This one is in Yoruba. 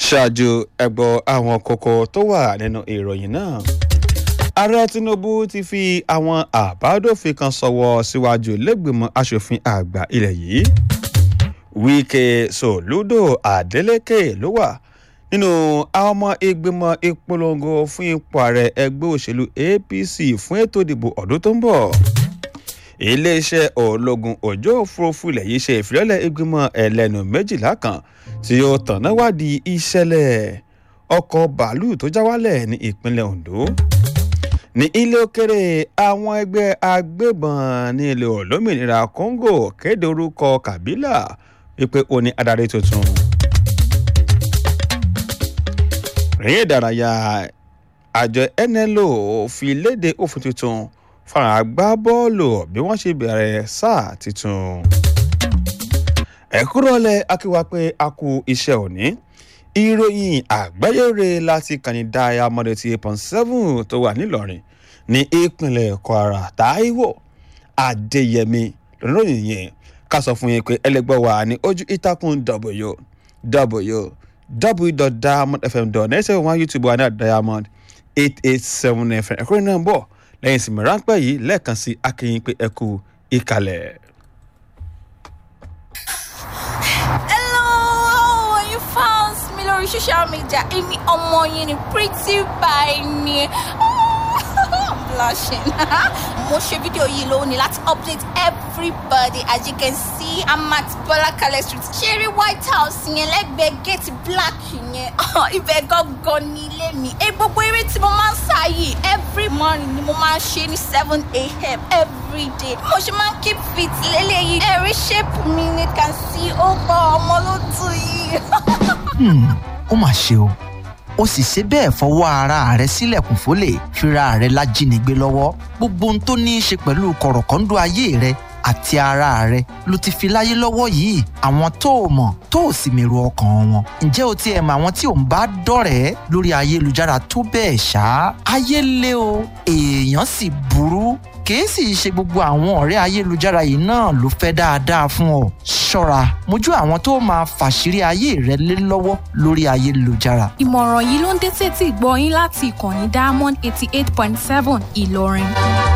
ṣáájú ẹgbọ́ àwọn kókó tó wà nínú ìròyìn náà ààrẹ tinubu ti fi àwọn àbádòfin kan sọwọ́ síwájú lẹ́gbìmọ̀ asòfin àgbà ilẹ̀ yìí wíkẹ́ sòlúdò adeleke ló wà nínú àwọn ọmọ ìgbìmọ̀ ìpolongo fún ipò ààrẹ ẹgbẹ́ òṣèlú apc fún ètò ìdìbò ọdún tó ń bọ̀ iléeṣẹ́ ológun ojú òfurufú ilẹ̀ yìí ṣe ìfilọ́lẹ̀ ìgbìmọ̀ ẹlẹ́nu méjìlá kan tí ó tọ̀nà wádìí ìṣẹ̀lẹ̀ ọkọ̀ bàálù tó já wálẹ̀ ní ìpínlẹ̀ ondo ní ilé òkèrè àwọn ẹgbẹ́ agbébọn ní ilẹ̀ olómìnira congo kéde orúkọ kabila wípé ó ní adarí tuntun rèé ìdárayá àjọ nlo fi léde òfin tuntun fáwọn agbábọ́ọ̀lù bí wọ́n ṣe bẹ̀rẹ̀ sáà tuntun. ẹ̀kúrọ̀lẹ̀ akíwá pé a kú iṣẹ́ òní ìròyìn àgbáyére láti kàní diamond eighty eight point seven tó wà nílọrin ní ìpínlẹ̀ kwara taiwo adéyẹmí lónìí yẹn ká sọ fún yín pé ẹlẹgbẹ́ wa ní ojú ìtàkùn w w www.diamondfm.net ṣe wọn youtube wa ní diamond eight eight seven fm ẹ̀kúrẹ́ náà ń bọ̀ lẹ́yìn ìsinmi ráńpẹ́ yìí lẹ́ẹ̀kan sí akínyìn pé ẹ kú ìkàlẹ̀. hello you fans mi lórí social media èmi ọmọ yín ni pretty by ni i'm blushing mo ṣe fídíò yìí lónìí láti update everybody as you can see i'm at bọlákalẹ street ṣeré white house yẹn lẹ́gbẹ̀ẹ́ gate black yẹn ibẹ̀ gangan ní ilé mi ẹ gbogbo eré tí mo máa ń sá yìí every morning ni mo máa ń ṣe ní seven a.m. every day mo ṣe máa ń keep fit lélẹ́yìí ẹ̀rí shape mi ni can see ó gbọ́ ọmọ ló tù yìí. ó mà ṣe o ó sì ṣe bẹ́ẹ̀ fọwọ́ ara rẹ̀ sílẹ̀kùn fólè fira rẹ̀ lájínigbé lọ́wọ́ gbogbo ohun tó ní í ṣe pẹ̀lú kọ̀rọ̀kọ́ńdọ́ ayé rẹ̀ àti ara rẹ̀ ló ti fi láyé lọ́wọ́ yìí àwọn tó o mọ̀ tó o sì mèrò ọkàn wọn ǹjẹ́ o ti ẹ̀ mọ àwọn tí ò ń bá dọ̀rẹ́ lórí ayélujára tó bẹ́ẹ̀ ṣá ayé lé o èèyàn sì burú kìí sì ṣe gbogbo àwọn ọ̀rẹ́ ayélujára yìí náà ló fẹ́ dáadáa fún ọ ṣọ́ra mójú àwọn tó máa fàṣírí ayé rẹ lé lọ́wọ́ lórí ayélujára. ìmọ̀ràn yìí ló ń dé sétí ìgbọ́ yín láti ìkànnì diamond eighty eight point seven ìlọrin.